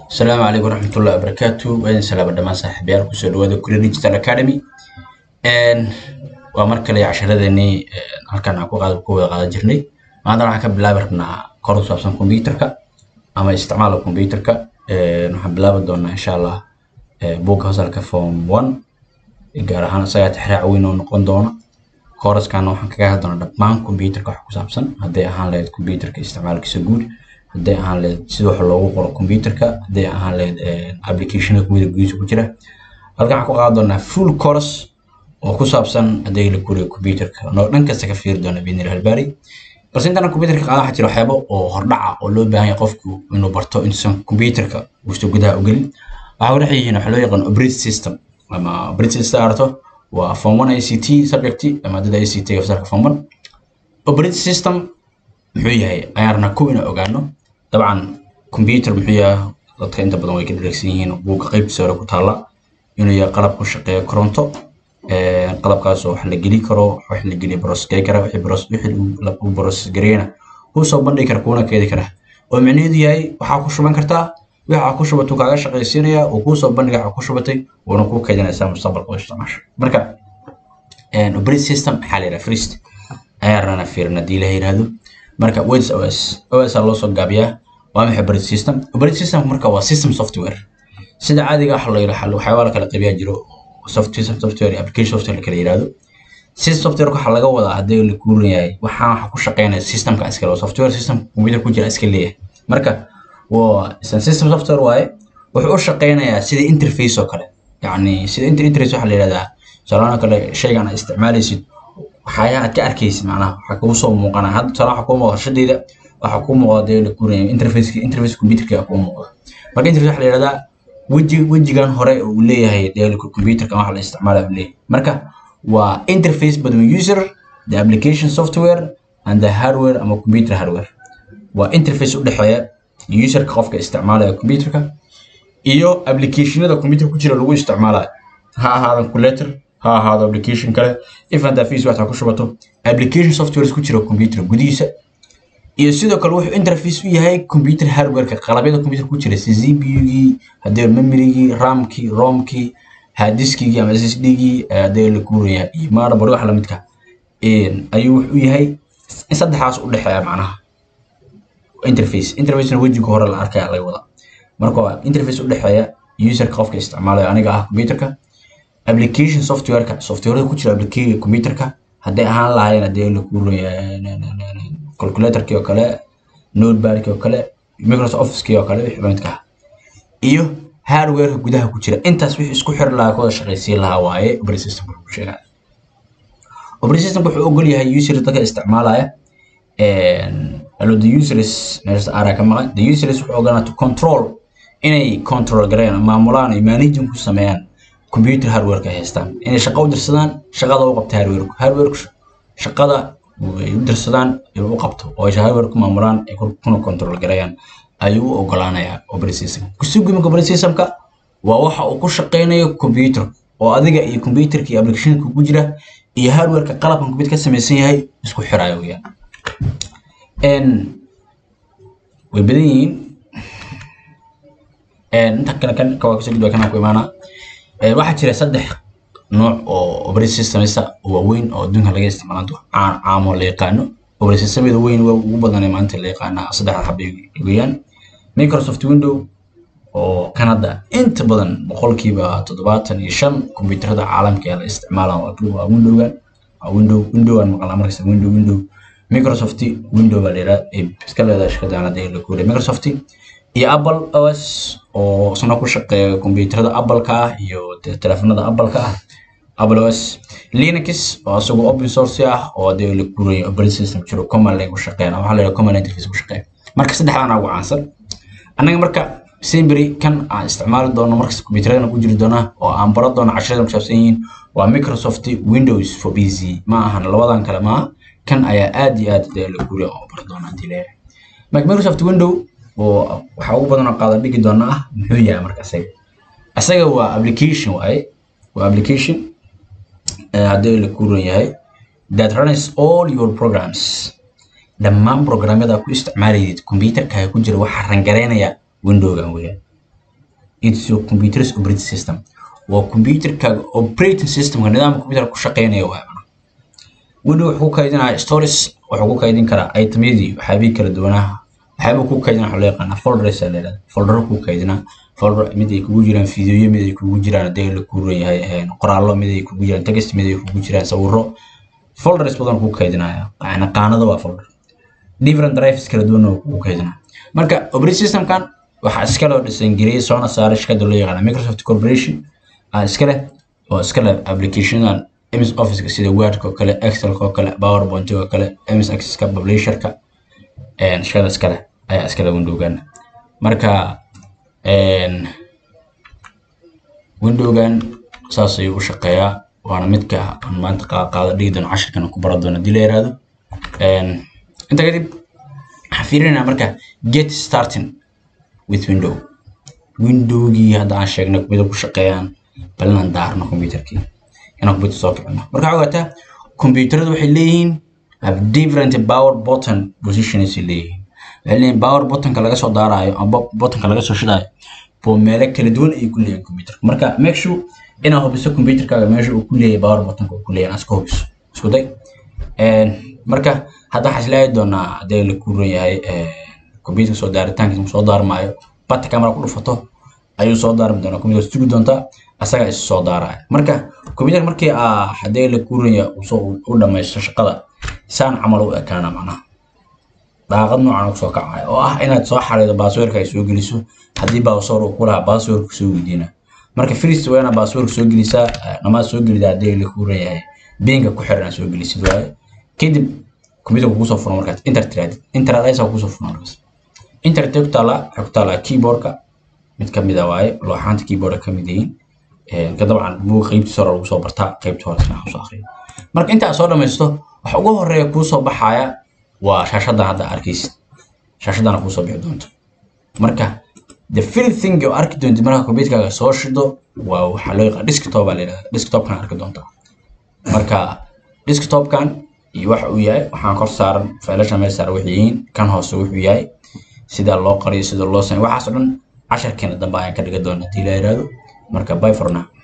asalaamu calaykum waraxmatullahi wabarakaatu waa idin salaama dhammaan saaxiibayaal kusoo dhawaada kule digital academy waa mar kale casharadeenii halkan aan ku qaad ku wada qaadan jirnay maanta waxaan ka bilaabi rabnaa kor u saabsan computerka ama isticmaalka computerka waxaan bilaabi doonaa insha allah buugga fasalka form one gaar ahaan isagaa tixraac weyn oo noqon doona kooraskana waxaan kaga hadli doonaa dhammaan computerka wax ku saabsan hadday ahaan lahayd computerka isticmaalkiisa guud hadday ahaan lahayd sida wax loogu qoro computerka hadday ahaan lahayd applicationka kumida gudihiisa ku jira halkan waxaan ku qaadan doonaa full course oo ku saabsan hadday la kuriyo computerka noo dhan kasta ka fiiri doona binir halbari balse intana computerka qaadan waxaa jira waxyaabo oo hordhaca oo loo baahan yahay qofku inuu barto intuusan computerka uusan gudaha u gelin waxaa dhex yihiin waxaa loo yaqaan operating system ama operating system arto waa form one ict subject maadada ict fasalka form one operating system muxuu yahay ayaan rabnaa kow inaan ogaano dabcan computer muxuu yahay dadka inta badan way ka dheregsan yihiin buugga qaybtiisa hore ku taalla inuu yahay qalab ku shaqeeya koronto qalabkaas oo wax la geli karo wax la geliya brosgey kara wixii bros wixii uu brosgareeyana kuu soo bandhigi kara kuuna keedi kara oo micnaheedu yahay waxaa ku shuban kartaa waxa ku shubatuu kaaga shaqaysiinaya uu kuu soo bandhiga waxa ku shubatay wuuna kuu keydinaysaa mustaqbalka oo isticmaasho marka operating system maxaa la yidhaha first ayaa rana fiirin haddii la yidhaahdo marka weds os os aa loo soo gaabiyaa waa maxay operating system operating system marka waa system software sida caadiga waxa la yidhaha waxyaabaa la kala qaybiyaa jiro software software application software la kala yidhaahdo system software waxaa laga wadaa haddii la kuuran yahay waxaan waxa ku shaqeynaya systemka iska leh software system computer ku jira iska leeyahay marka waa system software waaye wuxuu u shaqeynayaa sida interface oo kale yacni sida interface waxaa la yidhahdaa tusaalahaan kale shaygan aad isticmaalaysid waxyaalaha aad ka arkaysid macnaha waxaa kugu soo muuqana hadda tusaalaha waxaa kuu muuqda shadayda waxaa kuu muuqda dee la kuuran interface interface computerka ayaa kuu muuqda marka interface waxaa la yidhahdaa weji wejigan hore uu leeyahay dee computerka waxa la isticmaalaya uu leeyahay marka waa interface between user the application software and the hardware ama computer hardware waa interface u dhexeeya userka qofka isticmaalaya computerka iyo applicationada computer ku jira lagu isticmaalayo ha ahaado calculator ha ahaado application kale if and fees waxaa ku shubato application softwares ku jira computer gudihiisa iyo sidoo kale wuxuu interface u yahay computer hardwareka qalabyada computer ku jira si cpu-gii haddii memorygii ramkii romkii hadiskigii ama ssd-gii haddii la kuuraya iyo motherboard wax lamidka ayuu wuxuu yahay in saddexaas u dhexeeya macnaha interface interfacena wejiga hore la arkaya laga wadaa marka waa interface u dhexeeya userka qofka isticmaalayo aniga ah computerka application softwareka softwareda ku jira application computerka hadday ahaan lahaayeen haddii la kuuraya calculatorkii oo kale notepadkii oo kale microsoft officekii oo kale wixii lamidka ah iyo hardwareka gudaha ku jira intaas wixii isku xiri lahaa kooda shaqaysiin lahaa waaye operating system wuxuu sheegaa operating system wuxuu ogol yahay user dadka isticmaalaya allo the users meesha ara ka maqan the users wuxuu ogolaa to control inay control gareeyaan maamulaan ay managing ku sameeyaan computer hardwareka ay haystaan inay shaqo u dirsadaan shaqada u qabta hardwareku hardwareku shaqada ay u dirsadaan ay u qabto oo ay hardware ku maamulaan ay kuna control gareeyaan ayuu u ogolaanayaa operating system kusugimka operating systemka waa waxa uu ku shaqeynayo computer oo adiga iyo computerka iyo applicationka ku jira iyo hardwareka qalabkan computer ka samaysan yahay isku xiraayo weyaan way badan yihiin inta kale kan kawaa kasoo gudba kanaan ku imaanaa waxaa jira saddex nooc oo operating systemista waaweyn oo adduunka laga isticmaalo caan caamo la yaqaano operating systemada weyn waa ugu badan ee maanta la yaqaanaa saddexda xabay weeyaan microsoft window oo kanada inta badan boqolkiiba toddobaatan iyo shan kombiyuutarada caalamka ee la isticmaalaan waa windowgan waa window window aan maqlaa markasta window window microsoft window baa la yidhaha iska leedahay shirkadaan hadda la kuuriya microsoft iyo apple os oo isna ku shaqeeya kombiyuutarada apple-ka ah iyo telefoonada apple-ka ah apple os linux oo isagoo open source ah oo hadii la kuurayo operating system jiro command line ku shaqeeyana waxaa la yidhaha command interface ku shaqeeya marka saddexdaan ugu caansan annaga marka simbury kan aan isticmaali doono markas kombiyuutarada ku jiri doona oo aan baran doono casharada ku saabsan yihiin waa microsoft windows for pc ma ahan labadan kale maaha kan ayaa aad iyo aad dee la kuuriya oo baran doona hadii leeyahay marka microsoft window oo waxaa ugu badan oo qaada dhigi doona ah muxuu yahay marka isaga isaga waa application waaye waa application haddii la kuuran yahay that runs all your programs dhammaan programyada ku isticmaalayid computerkaaga ku jira waxaa rangareynaya windowgan weeyaan it's your computer's operating system waa computerkaaga operating systemka nidaamka computerka ku shaqeynaya waa macnaha window wuxuu ku kaydinaya stories wuxuu ku kaydin karaa itemyadii waxyaabihii kala duwanaaha waxyaaba ku kaydina waxaa loo yaqaanaa folders aa layidhahda foldero ku kaydina folder mid ay kugu jiraan fideoyo mid ay kugu jiraan hadii la kuuran yahay qoraallo mid ay kugu jiraan text mid ay kugu jiraan sawirro folders badan ku kaydinaya yani qaanado waa folder different drives kala duwan oo kugu kaydinaya marka operating systemkan waxaa iska loo dhisan geliyay soona saaray shirkadda loo yaqaana microsoft corporation aa iska leh oo iska leh applicationadan ms officeka sida wordka oo kale excelka oo kale powerpoint oo kale ms accesska publisherka shirkada iska leh ayaa iska leh windowgan marka windowgan saas ayuu u shaqeeyaa waana midka aan maanta qaada dhigi doono cashirkan ku baran doono hadii la yiraahdo inta kadib waxaan fiirinaa marka get starting with window windowgii hadda aan sheegnay computer ku shaqeeyaan bal inaan daarno computerkii inaan computer soo kicino marka waxaa ogaataa computeradu waxay leeyihiin have different power button positions ay leeyihiin waxay leeyihiin power buttonka laga soo daaraayo ama buttonka laga soo shidaayo boo meelo kala duwan ay ku leeyihiin computerka marka make sure inaad hubiso computerkaaga meesha uu ku leeyahay power buttonka uu ku leeyahay iska hubiso isku day marka hadda waxaan isleeyahay doonaa haddii la kuuran yahay computerka soo daaritaankiisa soo daarmaayo bata camera ku dhufato ayuu soo daarmi doonaa computer sugi doontaa asaga is soo daaraya marka computer markii aa haddii la kuuran yahay uu soo u dhamaysto shaqada saan camal u ekaana macnaha daaqad noocan kusoo kacaya oo ah inaad soo xariido baasweerka ay soo geliso haddii baasweer uu ku lahaa baasweerku soo weydiina marka firist waa inaad baasweerka soo gelisaa dhamaad soo gelida haddii la kuuran yahay biinka ku xiran soo gelisid waaye kadib computerka kusoo furan markaas inter tiraadid inter adaysa kusoo furan markaas internet ku taala waxay ku taalaa keyboardka mid ka mid ah waaye looxaanta keyboardka ka mid yihiin ka dabcan buug qaybtiisa hore lagu soo bartaa qaybta hore sina soo akhriyo marka inta aad soo dhamaysto waxa ugu horeeya kuu soo baxaya waa shaashadan hadda arkaysid shaashadana kuu soo bixi doonto marka the first thing oo arki doontid marka computerkaaga soo shido waa waxaa loo yaqaan desktop baa la yidhahdaa desktopkan arki doontaa marka desktopkan iyo waxa uu yahay waxaan kor saaran faylasha meel saaran waxay yihiin kan hoose wuxuu yahay sida loo qariyo sida loo sameeyo waxaas oo dhan casharkeena dambe ayaan ka dhiga doonaa hadii la yiraahdo marka bye for now